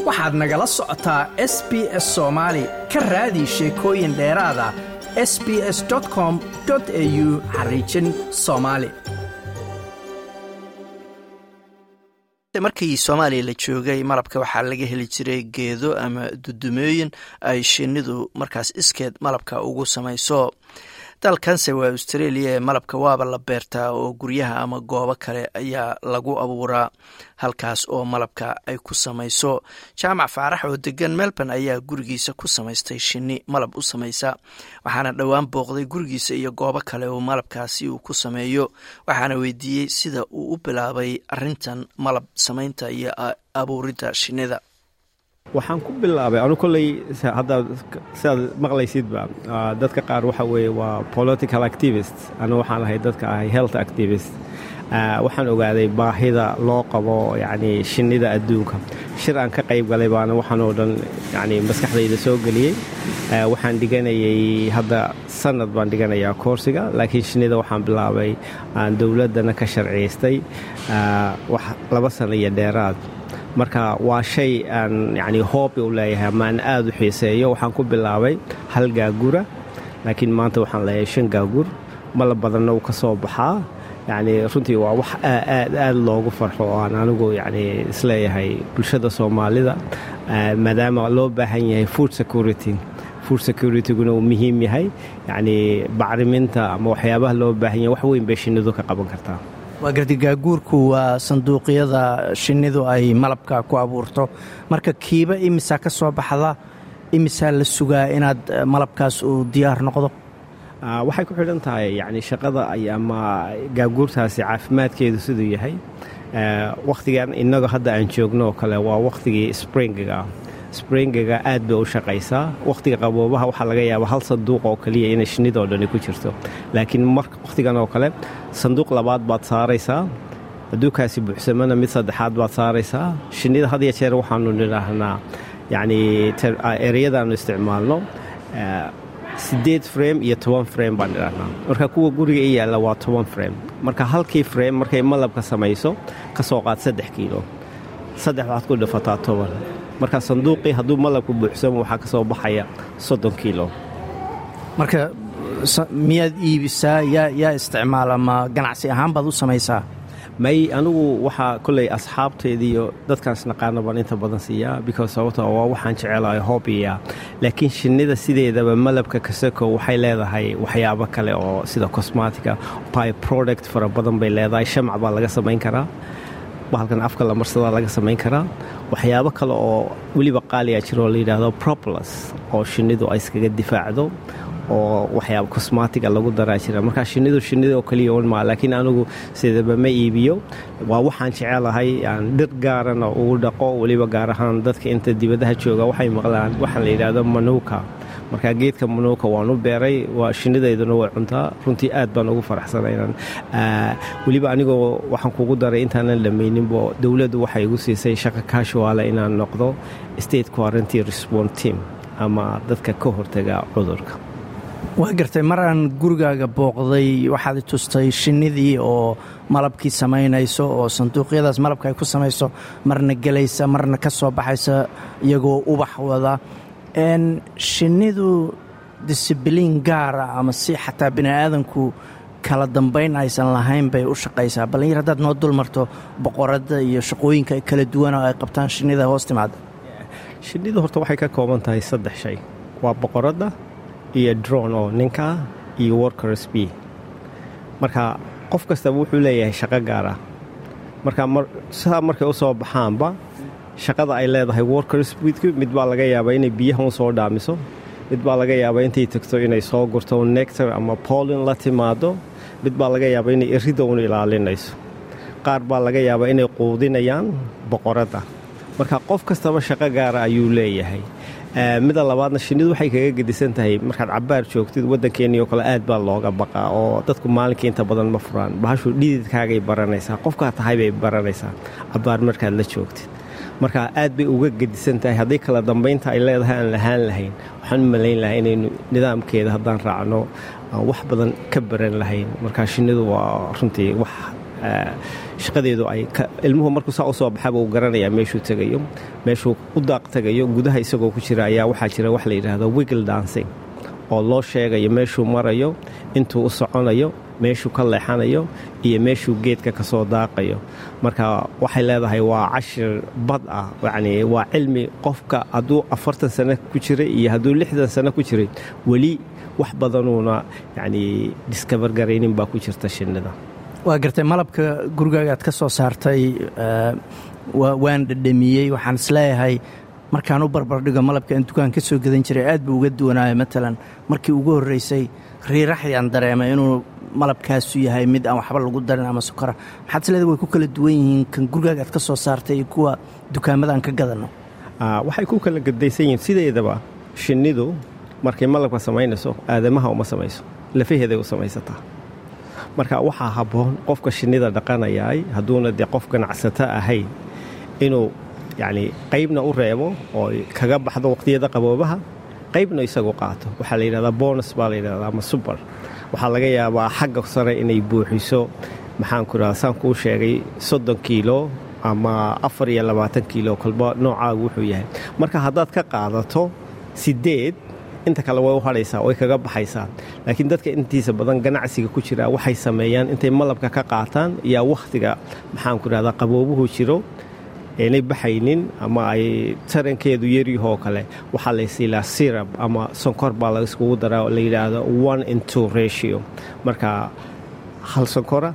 waxaad nagala socotaa s b s soomaali ka raadi sheekooyin dheeraada s b s com au xariijin soomaali markii soomaaliya la joogay malabka waxaa laga heli jiray geedo ama dudumooyin ay shinnidu markaas iskeed malabka ugu samayso dalkanse waa australia ee malabka waaba la beertaa oo guryaha ama goobo kale ayaa lagu abuuraa halkaas oo malabka ay ku samayso jaamac faarax oo degan melbourne ayaa gurigiisa ku samaystay shinni malab u samaysa waxaana dhowaan booqday gurigiisa iyo goobo kale oo malabkaasi uu ku sameeyo waxaana weydiiyey sida uu u bilaabay arintan malab samaynta iyo abuuridda shinnida waxaan ku bilaabay anu kolley hadda sidaad maqlaysidba dadka qaar waxa weeye waa political activist anu waxaan ahay dadka ahay health activist waxaan ogaaday baahida loo qabo yacni shinnida adduunka shir aan ka qayb galay baana waxaan oo dhan yacni maskaxdayda soo geliyey waxaan dhiganayay hadda sanad baan dhiganayaa koorsiga laakiin shinnida waxaan bilaabay aan dowladdana ka sharciyaystay wax laba sana iyo dheeraad marka waa shay aan yacni hoobi u leeyahay ama aan aada u xiiseeyo waxaan ku bilaabay hal gaagura laakiin maanta waxaan leeyahay shan gaagur malab badanna uu ka soo baxaa yacni runtii waa wax aad aad loogu farxo oo aan anigu yacni isleeyahay bulshada soomaalida maadaama loo baahan yahay food security food securityguna uu muhiim yahay yacni bacriminta ama waxyaabaha loo baahan yahay wax weyn bay shinnidu ka qaban kartaa waa gardigaaguurku waa sanduuqyada shinnidu ay malabka ku abuurto marka kiiba imisaa ka soo baxda imisaa la sugaa inaad malabkaas uu diyaar noqdo waxay ku xidhan tahay yacni shaqada ama gaaguurtaasi caafimaadkeedu siduu yahay wakhtigan innaga hadda aan joogno oo kale waa wakhtigii springiga springiga aad bay u shaqaysaa wakhtiga qaboobaha waxaa laga yaabaa hal sanduuq oo keliya inay shinnidoo dhani ku jirto laakiin wakhtigan oo kale sanduuq labaad baad saaraysaa adduunkaasi buuxsamana mid saddexaad baad saaraysaa shinnida had ya jeer waxaanu nidhaahnaa yacni ereyadaannu isticmaalno siddeed frame iyo toban frame baan idhaahnaa marka kuwa guriga i yaalla waa toban frame marka halkii frame markay malabka samayso ka soo qaad saddex kiilo saddex waxaad ku dhafataa toban marka sanduuqii hadduu malabku buuxsamo waxaa ka soo baxaya soddon kiilo marka miyaad iibisaa yaa yaa isticmaala ma ganacsi ahaan baad u samaysaa may anigu waxaa kolley asxaabteediiyo dadkaas naqaana baan inta badan siiyaa because sababto waa waxaan jecelahay hobbiya laakiin shinnida sideedaba malabka kasako waxay leedahay waxyaabo kale oo sida cosmatica by product fara badan bay leedahay shamac baa laga samayn karaa bahalkan afka la marsadaa laga samayn karaa waxyaabo kale oo weliba qaaliya jiroo la yidhaahdo propolas oo shinnidu ay iskaga difaacdo oo waxyaaba cosmatiga lagu daraa jira markaa shinnidu shinnida oo keliya un maa laakiin anigu sidaba ma iibiyo waa waxaan jecelahay aan dhir gaarana ugu dhaqo weliba gaar ahaan dadka inta dibadaha jooga waxay maqlaan waxaan la yidhaahdo manuuka marka geedka manuuka waan u beeray waa shinnidayduna way cuntaa runtii aad baan ugu faraxsanaynan weliba anigoo waxaan kugu daray intaanan dhamayninbo dowladdu waxay igu siisay shaqa kaashuwaale inaan noqdo state quarantine respond team ama dadka ka hortaga cudurka waa gartay mar aan gurigaaga booqday waxaad tustay shinnidii oo malabkii samaynayso oo sanduuqyadaas malabka ay ku samayso marna gelaysa marna ka soo baxaysa iyagoo ubax wada shinnidu disibiliin gaara ama si xataa bini aadanku kala dambayn aysan lahayn bay u shaqaysaa ballinyar haddaad noo dul marto boqoradda iyo shaqooyinka kala duwan oo ay qabtaan shinnida hoos timaada shinnidu horta waxay ka kooban tahay saddex shay waa boqoradda iyo dron oo ninkaa iyo workers b marka qof kastaba wuxuu leeyahay shaqo gaar ah marka sidaa markay u soo baxaanba shaqada ay leedahay workers mid baa laga yaabaa inay biyahan u soo dhaamiso mid baa laga yaabaa intay tagto inay soo gurto nectar ama poolin la timaado mid baa laga yaabaa inay erida un ilaalinayso qaar baa laga yaabaa inay quudinayaan boqoradda marka qof kastaba shaqo gaara ayuu leeyahay mida labaadna shinnidu waxay kaga gedisan tahay markaad cabaar joogtid waddankeennii oo kale aad baa looga baqaa oo dadku maalinkii inta badan ma furaan bahashu dhididkaagay baranaysaa qofkaa tahay bay baranaysaa cabaar markaad la joogtid marka aad bay uga gedisan tahay haddii kala dambaynta ay leedahay aan lahaan lahayn waxaan u malayn lahaa inaynu nidaamkeeda haddaan raacno wax badan ka baran lahayn marka shinnidu waa runtii wax shaqadeedu ay ilmuhu markuu saa u soo baxaba uu garanayaa meeshuu tegayo meeshuu u daaq tegayo gudaha isagoo ku jira ayaa waxaa jira wax la yidhaahdo wiggle dancing oo loo sheegayo meeshuu marayo intuu u soconayo meeshuu ka leexanayo iyo meeshuu geedka ka soo daaqayo marka waxay leedahay waa cashir bad ah yacni waa cilmi qofka hadduu afartan sano ku jiray iyo hadduu lixdan sano ku jiray weli wax badanuuna yacni diskabar garaynin baa ku jirta shinnida waa gartay malabka gurigaagaad ka soo saartay waan dhadhamiyey waxaan isleeyahay markaan u barbardhigo malabka aan dukaan ka soo gadan jiray aad buu uga duwanaayo matalan markii ugu horreysay riiraxyaan dareemay inuu malabkaasu yahay mid aan waxba lagu darin ama sokora maxaad isleedahay way ku kala duwan yihiin kan gurigaaga aad ka soo saartay iyo kuwa dukaamadan ka gadanno waxay ku kala gadaysan yihiin sideedaba shinnidu markay malabka samaynayso aadamaha uma samayso lafaheeday u samaysataa marka waxaa habboon qofka shinnida dhaqanayaay hadduuna dee qof ganacsato ahayn inuu yacni qaybna u reebo oo kaga baxdo waqhtiyada qaboobaha qaybna isagu qaato waxaa la yidhahdaa bonus baa la yidhahdaa ama subar waxaa laga yaabaa xagga sare inay buuxiso maxaanku idhahda saan kuu sheegay soddon kiilo ama afar iyo labaatan kiilo kolba noocaagu wuxuu yahay marka haddaad ka qaadato siddeed inta kale way u hadhaysaa way kaga baxaysaa laakiin dadka intiisa badan ganacsiga ku jira waxay sameeyaan intay malabka ka qaataan yaa wakhtiga maxaanku idhahdaa qaboobuhu jiro aynay baxaynin ama ay tarankeedu yaryahoo kale waxaa laysiilaa sirab ama sonkor baa laiskugu daraa la yidhaahdo one in two ratio marka hal sonkora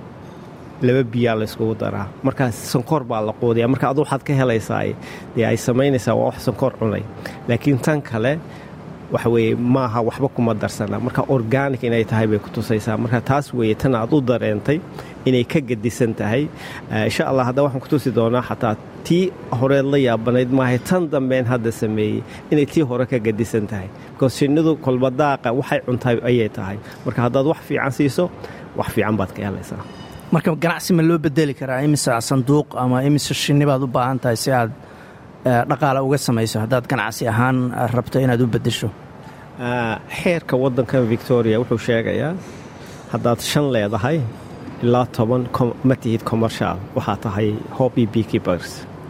laba biyaa layskugu daraa markaa sonkor baa la quudiya marka adu waxaad ka helaysaa dee ay samaynaysaa waa wax sonkor cunay laakiin tan kale waxa weeye maaha waxba kuma darsana marka organic inay tahay bay ku tusaysaa marka taas weeye tan aad u dareentay inay ka gedisan tahay insha allah hadda waxaan ku tusi doonaa xataa tii horeed la yaabanayd maahay tan dambeen hadda sameeyey inay tii hore ka gedisan tahay bikoos shinnidu kolba daaqa waxay cuntay ayay tahay marka haddaad wax fiican siiso wax fiican baad ka helaysaa marka ganacsi ma loo bedeli karaa imise sanduuq ama imise shinni baad u baahan tahay si aad dhaqaale uga samayso haddaad ganacsi ahaan rabto inaad u beddesho xeerka waddankan victoria wuxuu sheegayaa haddaad shan leedahay ilaa toban ma tihid commercial waxaa tahay hobby beekeepers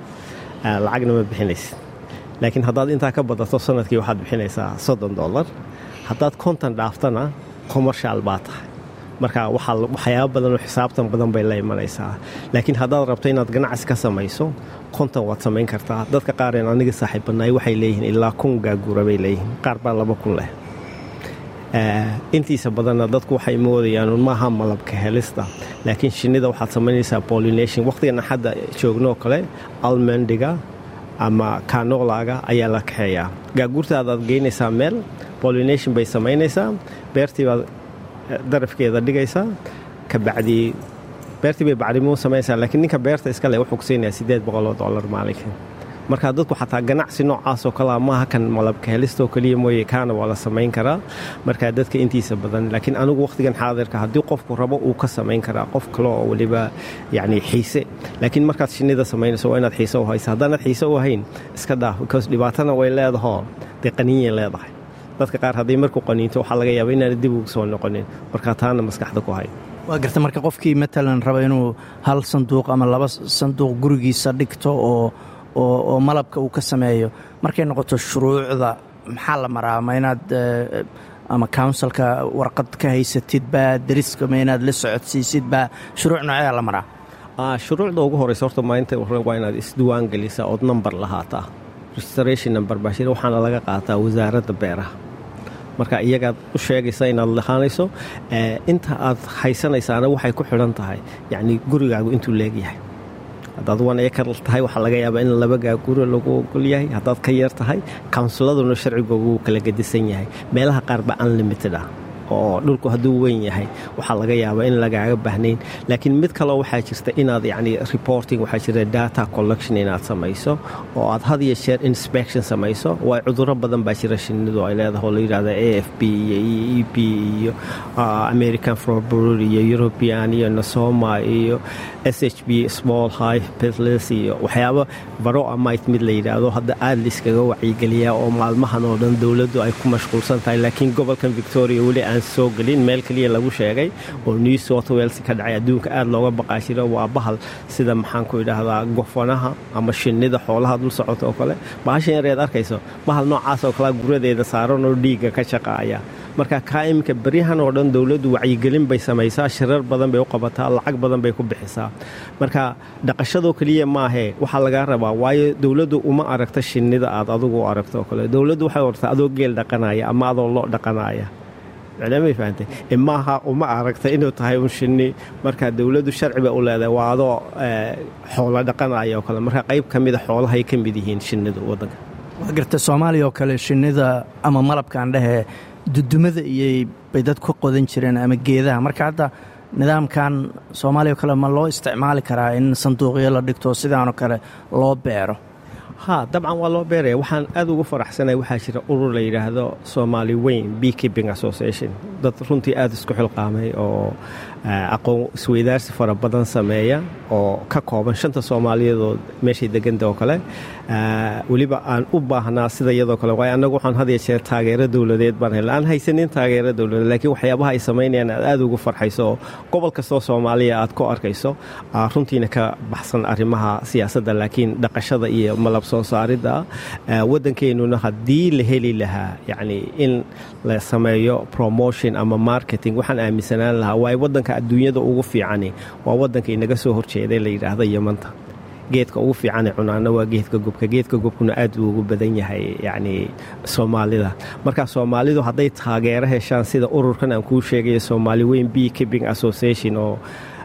lacagna ma bixinaysid laakiin haddaad intaa ka badato sanadkii waxaad bixinaysaa soddon dollar haddaad konton dhaaftana commercial baa tahay marka waxyaaba badanoo xisaabtan badan bay la imanaysaa laakiin haddaad rabto inaad ganacsi ka samayso konton waad samayn kartaa dadka qaareen aniga saaxiibbanaay waxay leeyihiin ilaa kun gaagura bay leeyihiin qaar baa laba kun leh intiisa badanna dadku waxay moodayaan maaha malabka helista laakiin shinnida waxaad samaynaysaa pollination wakhtigan hadda joognoo kale almendiga ama kanolaga ayaa la kaxeeyaa gaagurtaadaad geynaysaa meel pollination bay samaynaysaa beertiibaad darafkeeda dhigaysaa kabacdii beertii bay bacrimo samaynaysaa laakiin ninka beerta iskale wuxuu ku siinayaa siddeed boqoloo dollar maalinka marka dadku xataa ganacsi noocaasoo kalea maaha kan malabka helistoo keliya mooye kaana waa la samayn karaa marka dadka intiisa badan laakiin anigu wakhtigan xaadirka haddii qofku rabo uu ka samayn karaa qof kale oo weliba yacni xiise laakiin markaad shinnida samaynayso waa inaad xiise u haysa haddaanaad xiise u hayn iska dhaaf because dhibaatana way leedahoo dee qaniinyay leedahay dadka qaar hadday markuu qaniinto waxaa laga yaaba inaana dib ugu soo noqonin marka taana maskaxda ku hay waa garta marka qofkii matalan raba inuu hal sanduuq ama laba sanduuq gurigiisa dhigto oo oo malabka uu ka sameeyo markay noqoto shuruucda maxaa la maraa ma inaad ama counsilka warqad ka haysatidba dariska ma inaad la socodsiisidba shuruuc nooceeda la maraa shuruucda ugu horeysa horta maalinta waa inaad isdiwaan gelisaa ood number lahaataa restoration number baashir waxaana laga qaataa wasaaradda beeraha marka iyagaad u sheegaysa inaad lahaanayso inta aad haysanaysaana waxay ku xidhan tahay yacni gurigaagu intuu leegyahay haddaad wan ekar tahay waxaa laga yaabaa in laba gaaguro lagu ogol yahay haddaad ka yar tahay kawnsiladuna sharcigoogu wuu kala gedisan yahay meelaha qaar ba unlimited ah oo dhulku hadduu weyn yahay waxaa laga yaabaa in lagaaga baahnayn laakiin mid kaleo waxaa jirta inaad yacni reporting waxaa jira data collection inaad samayso oo aad had iyo jeer inspection samayso waa cudurro badan baa jira shinnidu ay leedahay oo la yidhahda a f b iyo e b iyo american florbrur iyo european iyo nasoma iyo s h b small high pitles iyo waxyaaba baro amite mid la yidhaahdo hadda aad layskaga wacyigeliyaa oo maalmahan oo dhan dowladdu ay ku mashquulsan tahay laakiin gobolkan victoria weli aan soo gelin meel keliya lagu sheegay oo new south wales ka dhacay adduunka aad looga baqaa jira waa bahal sida maxaan ku idhaahdaa gofanaha ama shinnida xoolaha dul socota oo kale bahashan yareed arkayso bahal noocaas oo kalea guradeeda saaran oo dhiigga ka shaqaaya marka kaa iminka beryahan oo dhan dowladdu wacyigelin bay samaysaa shirar badan bay u qabataa lacag badan bay ku bixisaa marka dhaqashadoo keliya maahee waxaa lagaa rabaa waayo dowladdu uma aragta shinnida aad adugu u aragto oo kale dowladdu waxay ortaa adoo geel dhaqanaya ama adoo loo dhaqanaya may fahamtay maaha uma aragta inuu tahay un shinni marka dowladdu sharci bay u leedahay waa adoo xoolo dhaqanaya oo kale marka qayb ka mida xoolahay ka mid yihiin shinnidu waddanka waa garta soomaaliya oo kale shinnida ama malabkaan dhehe dudumada iyay bay dad ku qodan jireen ama geedaha marka hadda nidaamkan soomaaliya oo kale ma loo isticmaali karaa in sanduuqyo la dhigto sidaanoo kale loo beero ha dabcan waa loo beeraya waxaan aad ugu faraxsanay waxaa jira urur la yidhaahdo somaali weyn b keeping association dad runtii aad isku xilqaamay oo aqoon isweydaarsi fara badan sameeya oo ka kooban shanta soomaaliyadood meeshay deganta oo kale weliba aan u baahnaa sida iyadoo kale waayo annagu waxaan had ya jeer taageero dowladeed baan helna aan haysanin taageero dowladeed laakiin waxyaabaha ay samaynayaan aad aad ugu farxayso oo gobol kastoo soomaaliya aad ku arkayso runtiina ka baxsan arrimaha siyaasadda laakiin dhaqashada iyo malab soo saaridda waddankeennuna haddii la heli lahaa yacni in la sameeyo promotion ama marketing waxaan aaminsanaan lahaa waayo waddanka adduunyada ugu fiicani waa waddanka inaga soo horjeeday la yidhaahdo yamanta geedka ugu fiicane cunaana waa geedka gubka geedka gubkuna aad buu ugu badan yahay yacni soomaalida marka soomaalidu hadday taageero heshaan sida ururkan aan kuu sheegayo soomaali weyn b keeping association oo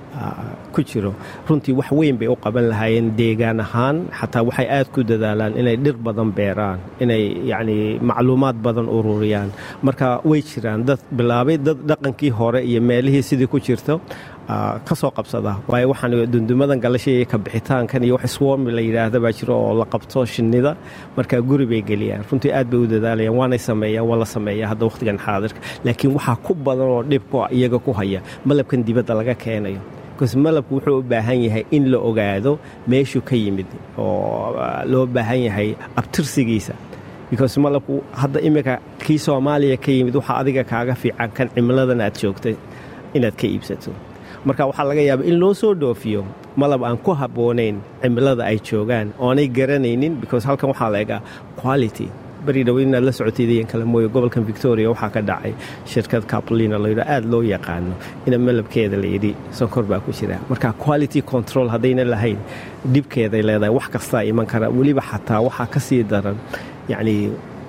ku jiro runtii wax weyn bay u qaban lahaayeen deegaan ahaan xataa waxay aad ku dadaalaan inay dhir badan beeraan inay yacni macluumaad badan ururiyaan marka way jiraan dad bilaabay dad dhaqankii hore iyo meelihii sidii ku jirto ka soo qabsada waayo waxaan dundumadan galashay ka bixitaankan iyo wax swarmi la yidhaahda baa jiro oo la qabto shinnida marka guri bay geliyaan runtii aad bay u dadaalayaan waanay sameeyaan waa la sameeya hadda wakhtigan xaadirka laakiin waxaa ku badan oo dhibku iyaga ku haya malabkan dibadda laga keenayo bcause malabku wuxuu u baahan yahay in la ogaado meeshuu ka yimid oo loo baahan yahay abtirsigiisa because malabku hadda iminka kii soomaaliya ka yimid waxaa adiga kaaga fiican kan cimiladan aad joogtay inaad ka iibsato marka waxaa laga yaaba in loo soo dhoofiyo malab aan ku habboonayn cimilada ay joogaan oonay garanaynin because halkan waxaa la egaa quality beri dhow inaad la socotaydayan kale mooye gobolkan victoria waxaa ka dhacay shirkad capolina layidho aad loo yaqaano ina malabkeeda layidhi sonkor baa ku jira marka quality control haddayna lahayn dhibkeeday leedahay wax kastaa iman kara weliba xataa waxaa ka sii daran yacnii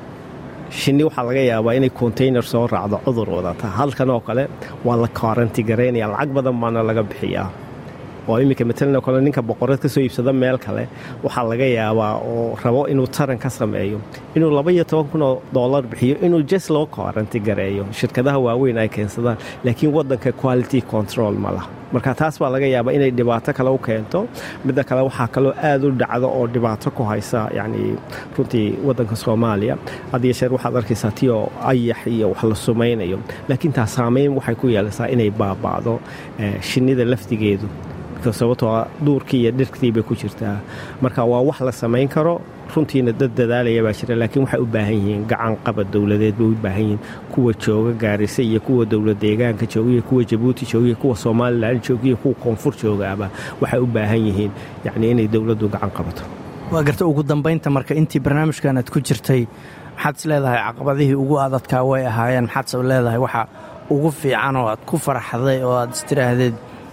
shinni waxaa laga yaabaa inay container soo raacdo cudur wadata halkan oo kale waa la kaaranti garaynaya lacag badan baana laga bixiyaa oo iminka matalan kale ninka boqorad ka soo iibsada meel kale waxaa laga yaabaa oo rabo inuu taran ka sameeyo inuu laba iyo toban kun oo dollar bixiyo inuu jes loo kaaranti gareeyo shirkadaha waaweyn ay keensadaan laakiin waddanka quality control ma lah marka taas baa laga yaabaa inay dhibaato kale u keento midda kale waxaa kaloo aad u dhacdo oo dhibaato ku haysa yacni runtii waddanka soomaaliya hadiyo sheer waxaad arkaysaa ti oo ayax iyo wax la sumaynayo laakiin taas saameyn waxay ku yeelaysaa inay baaba'do shinnida laftigeedu sababtoo duurkii iyo dhirktii bay ku jirtaa marka waa wax la samayn karo runtiina dad dadaalaya baa jira laakiin waxay u baahan yihiin gacan qabad dowladeed bay u baahan yihiin kuwa jooga gaarisa iyo kuwa dowlad deegaanka jooga iyo kuwa jabuuti jooga iyo kuwa somalilan jooga iyo kuwa koonfur joogaaba waxay u baahan yihiin yacni inay dowladdu gacan qabato waa garta ugu dambaynta marka intii barnaamijkan aad ku jirtay maxaad is leedahay caqabadihii ugu adadkaa way ahaayeen maxaad is leedahay waxa ugu fiican oo aad ku faraxday oo aad istiraahdeed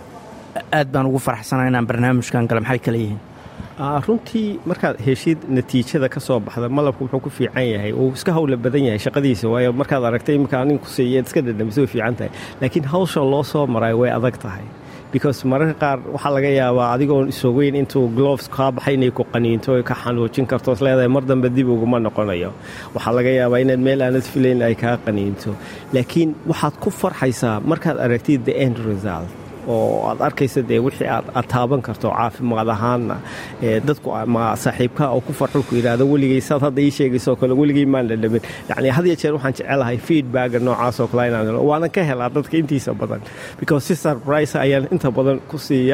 aad baan ugu faraxsanaa inaan barnaamijkan gale maxay kale yihiin runtii markaad heshid natiijada ka soo baxda malabku wuxuu ku fiican yahay uu iska hawla badan yahay shaqadiisa waayo markaad aragtay iminkaa ninku siiyeed iska dhadhamiso way fiican tahay laakiin hawsha loo soo maray way adag tahay because mararka qaar waxaa laga yaabaa adigoon isogeyn intuu gloves kaa baxay inay ku qaniinto ka xanuujin karto is leedahay mar dambe dib uguma noqonayo waxaa laga yaabaa inaad meel aanad filayn ay kaa qaniinto laakiin waxaad ku farxaysaa markaad aragtid the end result oo aad arkaysa dee wixii aad taaban karto caafimaad ahaanna dadku ma saaxiibkaa oo ku farxo ku yidhaahdo weligay saad hadda ii sheegaysoo kale weligay maan dhadhamin yacni had iyo jeer waxaan jecelahay feedbacga noocaasoo kale inaan helo waanan ka helaa dadka intiisa badan because si surprise ayaan inta badan ku siiyaa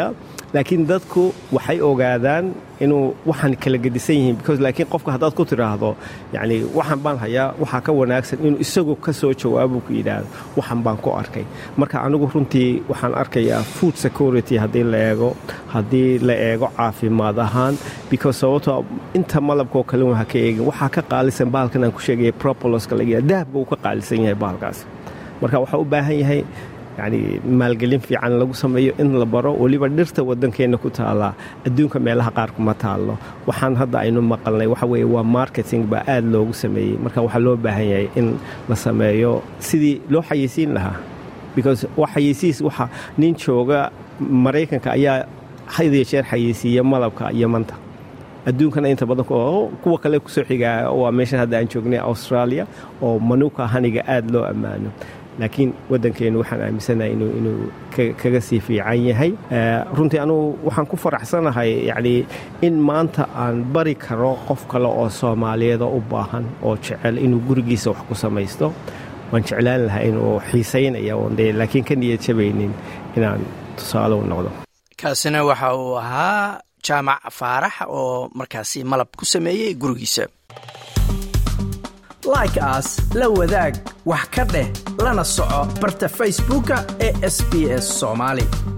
laakiin dadku waxay ogaadaan inuu waxaan kala gedisan yihiin because laakiin qofka haddaad ku tidhaahdo yacni waxaan baan hayaa waxaa ka wanaagsan inuu isagu ka soo jawaabo ku yidhaahdo waxan baan ku arkay marka anigu runtii waxaan arkayaa food security haddii la eego haddii la eego caafimaad ahaan because sababtoo inta malabkaoo kale waxa ka eegin waxaa ka qaalisan bahalkan aan ku sheegaya propoloska laga dahabka uu ka qaalisan yahay bahalkaas marka waxaa u baahan yahay yacni maalgelin fiican lagu sameeyo in la baro weliba dhirta waddankeenna ku taallaa adduunka meelaha qaar kuma taallo waxaan hadda aynu maqalnay waxa weeye waa marketing baa aad loogu sameeyey marka waxaa loo baahan yahay in la sameeyo sidii loo xayeysiin lahaa because waa xayeysiis waxa nin jooga maraykanka ayaa had iyo jeer xayeysiiya malabka iyo manta adduunkana inta badan kuwa kale kusoo xigaa waa meeshan hadda aan joognay australia oo manuuka haniga aad loo ammaano laakiin waddankeennu waxaan aaminsanahay inuu kaga sii fiican yahay runtii anugu waxaan ku faraxsanahay yacni in maanta aan bari karo qof kale oo soomaaliyeeda u baahan oo jecel inuu gurigiisa wax ku samaysto waan jeclaan lahaa inuu xiisaynaya oonde laakiin ka niyad jabaynin inaan tusaale u noqdo kaasina waxa uu ahaa jaamac faarax oo markaasi malab ku sameeyey gurigiisa like aas la wadaag wax ka dheh lana soco barta facebooka ee sb s soomaali